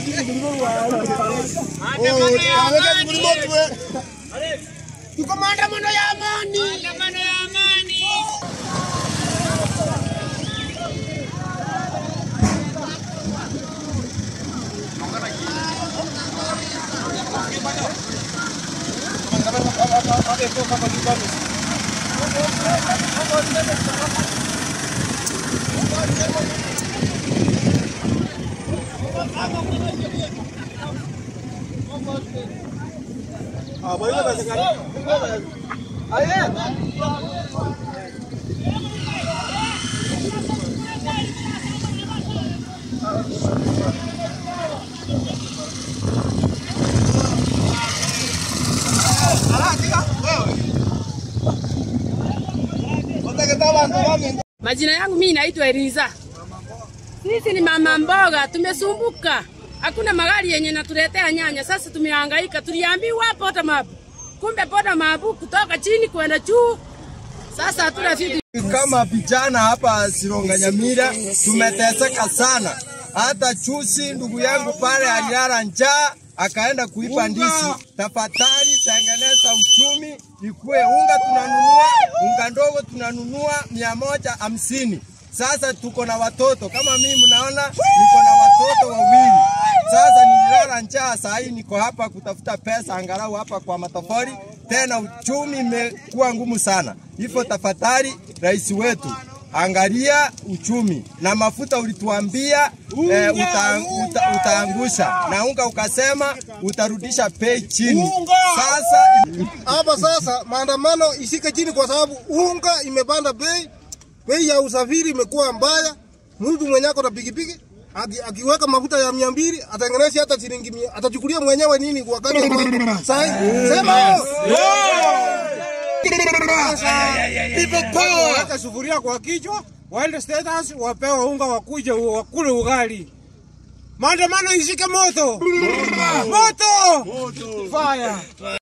Tuko maandamano ya amani. Majina yangu mimi naitwa Eliza. Sisi ni mama mboga, tumesumbuka. Hakuna magari yenye natuletea nyanya. Sasa tumehangaika. Tuliambiwa pota mabu. Kumbe pota mabu kutoka chini kwenda juu. Sasa hatuna vitu. Kama vijana hapa Sironga Nyamira tumeteseka sana. Hata chusi ndugu yangu pale alilala njaa akaenda kuipa ndizi. Tafadhali tengeneza uchumi ikue unga tunanunua, unga ndogo tunanunua mia moja hamsini. Sasa tuko na watoto kama mimi mnaona, niko na watoto wawili. Sasa nililala njaa, saa hii niko hapa kutafuta pesa angalau hapa kwa matofali. Tena uchumi imekuwa ngumu sana, hivyo tafadhali rais wetu angalia uchumi na mafuta ulituambia eh, uta, uta, utaangusha na unga ukasema utarudisha bei chini. Sasa Hapa sasa maandamano isike chini kwa sababu unga imepanda bei, bei ya usafiri imekuwa mbaya. Mtu mwenye ako na pikipiki aki- akiweka mafuta ya mia mbili atengeneze hata shilingi mia, atachukulia mwenyewe nini wakati wa sai? Sema waweke sufuria kwa kichwa, waende State House wapewe unga, wakuje wakule ugali. Maandamano ishike moto, moto, fire.